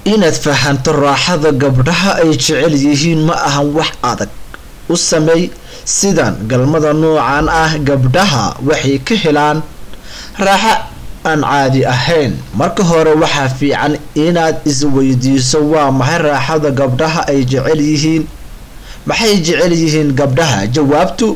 inaad fahanto raaxada gabdhaha ay jecel yihiin ma ahan wax adag u sameey sidan galmada noocan ah gabdhaha waxay ka helaan raaxo aan caadi ahayn marka hore waxaa fiican inaad isweydiiso waa maxay raaxada gabdhaha ay jecel yihiin maxay jecel yihiin gabdhaha jawaabtu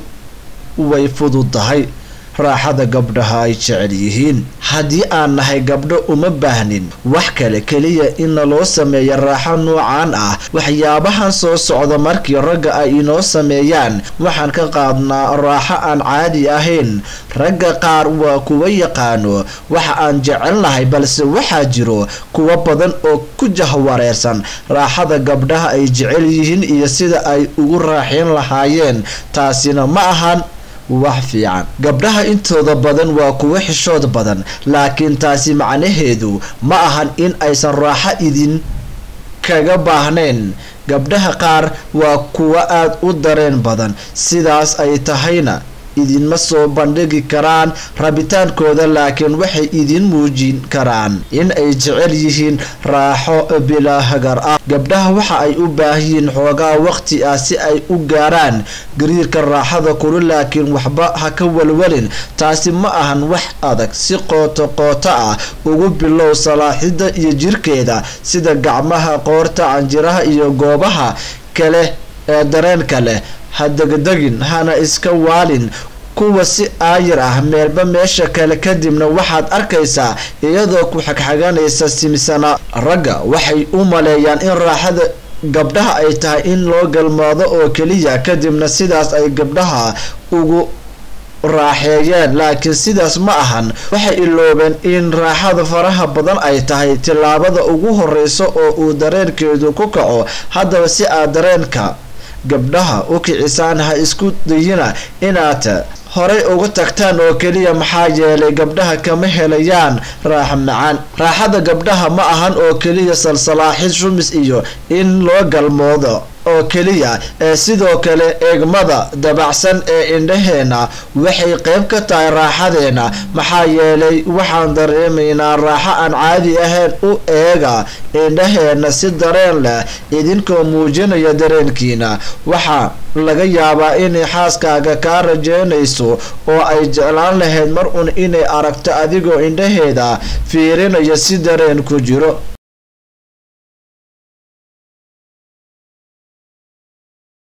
way fududahay raaxada gabdhaha ay jecel yihiin haddii aan nahay gabdho uma baahnin wax kale keliya in naloo sameeya raaxo noocan ah waxyaabahan soo socda markii ragga ay inoo sameeyaan waxaan ka qaadnaa raaxo aan caadi ahayn ragga qaar waa kuwa yaqaano waxa aan jecelnahay balse waxaa jiro kuwa badan oo ku jahwareersan raaxada gabdhaha ay jecel yihiin iyo sida ay ugu raaxeyn lahaayeen taasina ma ahan wax fiican gabdhaha intooda badan waa kuwo xishood badan laakiin taasi macnaheedu ma ahan in aysan raaxo idin kaga baahnayn gabdhaha qaar waa kuwo aada u dareen badan sidaas ay tahayna idinma soo bandhigi karaan rabitaankooda laakiin waxay idin muujin karaan in ay jecel yihiin raaxo bilaa hagar ah gabdhaha waxa ay u baahanyihiin xoogaa waqti ah si ay u gaaraan gariirka raaxada kulu laakiin waxba ha ka walwalin taasi ma ahan wax adag si qooto qooto ah ugu bilow salaaxida iyo jirkeeda sida gacmaha qoorta canjiraha iyo goobaha kale ee dareenka leh ha degdegin hana iska waalin kuwa si aayir ah meelba meesha kale kadibna waxaad arkaysaa iyadoo ku xagxaganaysa simsana ragga waxay u maleeyaan in raaxada gabdhaha ay tahay in loo galmaado oo keliya kadibna sidaas ay gabdhaha ugu raaxeeyeen laakiin sidaas ma ahan waxay iloobeen in raaxada faraha badan ay tahay tillaabada ugu horeysa oo uu dareenkeedu ku kaco haddaba si aad dareenka gabdhaha u kicisaan ha isku dayina inaad horay uga tagtaan oo keliya maxaa yeelay gabdhaha kama helayaan raaxo macaan raaxada gabdhaha ma ahan oo keliya salsalaaxid shumis iyo in loo galmoodo oo keliya ee sidoo kale eegmada dabacsan ee indhaheena waxay qayb ka tahay raaxadeena maxaa yeelay waxaan dareemaynaa raaxo aan caadi ahayn u eega indhaheena si dareen leh idinkoo muujinaya dareenkiina waxaa laga yaabaa inay xaaskaaga kaa rajeynayso oo ay jeclaan lahayd mar un inay aragto adigoo indhaheeda fiirinaya si dareen ku jiro